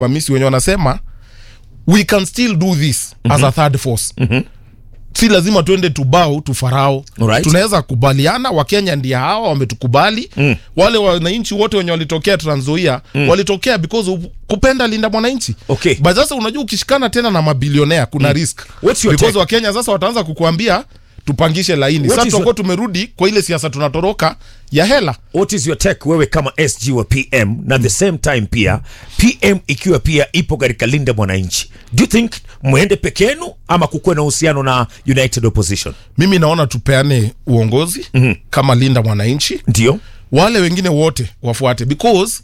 wamisi wenye wanasema we can still do this as a third force si lazima tuende tubao tufarao Alright. tunaweza kubaliana wakenya ndia hawa wametukubali Mm. wale wananchi wote wenye walitokea Trans-Nzoia walitokea because of kupenda linda mwananchi Okay. but sasa unajua ukishikana tena na mabilionea kuna risk What's your because take? wakenya sasa wataanza kukuambia tupangishe laini What sasa is tutakuwa tumerudi kwa ile siasa tunatoroka ya hela what is your take wewe kama sg wa pm na the same time pia pm ikiwa pia ipo katika linda mwananchi do you think mwende peke yenu ama kukuwe na uhusiano na united opposition mimi naona tupeane uongozi kama linda mwananchi ndio wale wengine wote wafuate because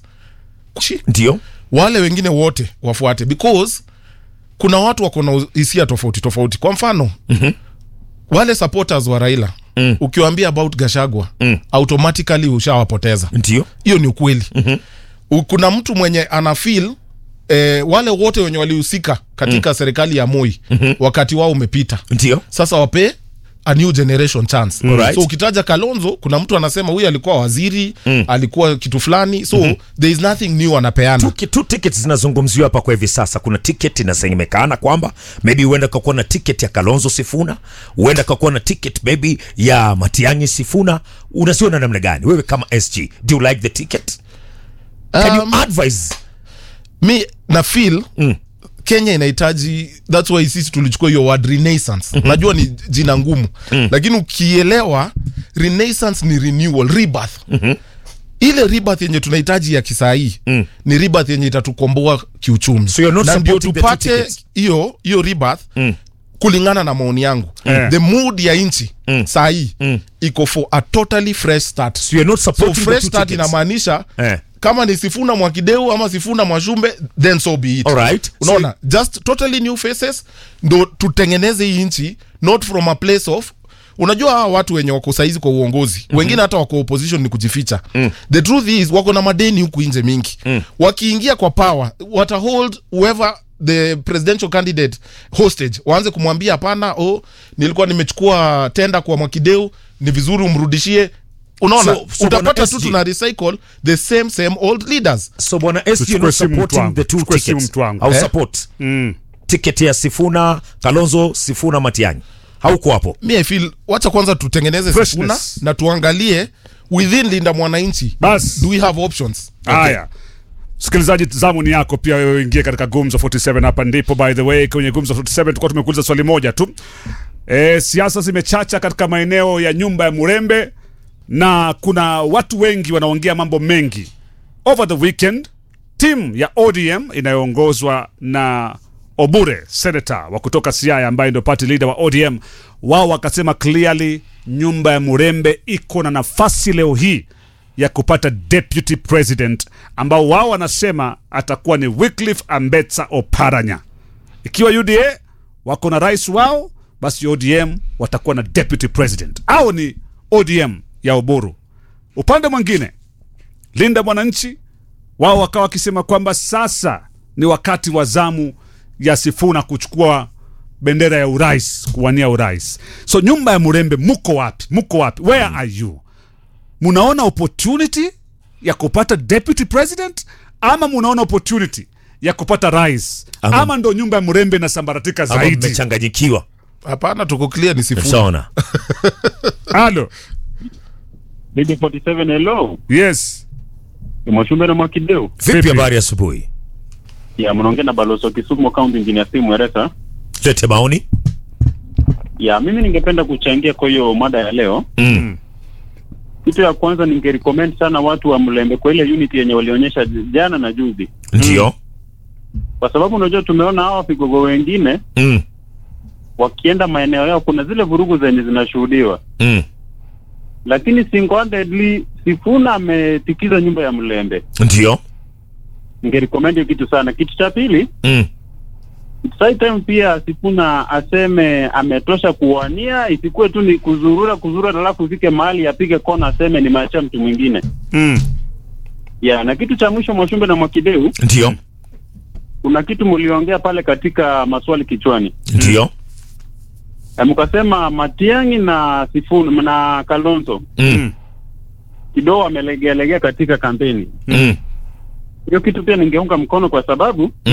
ndio wale wengine wote wafuate because kuna watu wako na hisia tofauti tofauti kwa mfano mm-hmm. wale supporters wa raila mm. ukiwaambia about gashagwa mm. automatically ushawapoteza ndio hiyo ni ukweli mm-hmm. kuna mtu mwenye ana feel eh, wale wote wenye walihusika katika mm. serikali ya moi mm-hmm. wakati wao umepita ndio sasa wape a new generation chance Alright. so ukitaja kalonzo kuna mtu anasema huyu alikuwa waziri mm. alikuwa kitu fulani so mm-hmm. there is nothing new anapeana tu, tu tickets zinazungumziwa hapa kwa hivi sasa kuna ticket inasemekana kwamba maybe huenda kakuwa na ticket ya kalonzo sifuna huenda kakuwa na ticket maybe ya matiangi sifuna unasiona namna gani wewe kama sg do you like the ticket can Um, you advise mi na feel mm. kenya inahitaji thats why sisi tulichukua hiyo word renaissance mm-hmm. najua ni jina ngumu mm. lakini ukielewa renaissance ni renewal rebirth mm-hmm. ile rebirth yenye tunahitaji ya kisahii mm. ni rebirth yenye itatukomboa kiuchumi So you're not na ndio supporting the two tupate tickets? hiyo hiyo rebirth mm kulingana na maoni yangu Eh. the mood ya nchi mm. sahii mm. iko for a totally fresh start so you're not so supporting the fresh two start tickets inamaanisha Eh. kama ni sifuna mwakideu ama sifuna mwashumbe then so be it Alright. unaona just totally new faces ndo tutengeneze hii nchi not from a place of unajua hawa watu wenye wako saizi kwa uongozi mm-hmm. wengine hata wako opposition ni kujificha mm. the truth is wako na madeni huku nje mingi mm. wakiingia kwa power watahold whoever the presidential candidate hostage waanze kumwambia hapana oh, nilikuwa nimechukua tenda kwa mwakideu ni vizuri umrudishie unaona So- so utapata bwana tu SG. tuna recycle the same same old leaders so bwana sg you're Tuchukue not simu mtu supporting wangu, the two tuchukue simu tickets mtu wangu. au Eh? support Mm. ticket ya sifuna kalonzo sifuna matiangi hauko hapo mi I feel wacha kwanza tutengeneze Freshness. sifuna na tuangalie within linda mwananchi Bas. do we have options haya msikilizaji zamu ni yako pia wewe ingie katika gumzo 47 hapa ndipo by the way kwenye gumzo 47 tulikuwa tumekuuliza swali moja tu e, siasa zimechacha katika maeneo ya nyumba ya murembe na kuna watu wengi wanaongea mambo mengi over the weekend timu ya odm inayoongozwa na obure senator wa kutoka siaya ambaye ndio party leader wa odm wao wakasema clearly nyumba ya murembe iko na nafasi leo hii ya kupata deputy president ambao wao wanasema atakuwa ni Wycliffe Ambetsa Oparanya. Ikiwa UDA wako na rais wao, basi ODM watakuwa na deputy president au ni ODM ya Oburu. Upande mwingine, Linda Mwananchi wao wakawa wakisema kwamba sasa ni wakati wa zamu ya Sifuna kuchukua bendera ya urais, kuwania urais. So nyumba ya Murembe, muko wapi? Muko wapi? Where are you? munaona opportunity ya kupata deputy president ama munaona opportunity ya kupata rais ama, Ama- ndo nyumba ya mrembe inasambaratika ama zaidi mmechanganyikiwa hapana tuko clear ni sifuna mshaona halo Bibi 47 hello. yes Mwashumbe na Mwakideu. vipi Vipi? habari asubuhi Ya mnaongea na balozi wa Kisumu County Engineer Simu Eresa. lete maoni Ya mimi ningependa kuchangia kwa hiyo mada ya leo. mm. Kitu ya kwanza ningerecommend sana watu wa Mlembe kwa ile unity yenye walionyesha j- jana na juzi. ndio Kwa sababu unajua tumeona hawa vigogo wengine mm. wakienda maeneo yao kuna zile vurugu zenye zinashuhudiwa. mm. Lakini single-handedly Sifuna ametikiza nyumba ya Mlembe. ndio Ningerecommend hiyo kitu sana. Kitu cha pili, mm. Sai time pia Sifuna aseme ametosha kuwania, isikuwe tu ni kuzurura kuzurura, alafu ufike mahali apige kona aseme nimeachia mtu mwingine. mm. Ya, na kitu cha mwisho Mwashumbe na Mwakideu, ndio kuna kitu mliongea pale katika maswali kichwani, ndio Na mkasema Matiang'i na Sifuna na Kalonzo mm. kidogo amelegealegea katika kampeni. mm. Hiyo kitu pia ningeunga mkono kwa sababu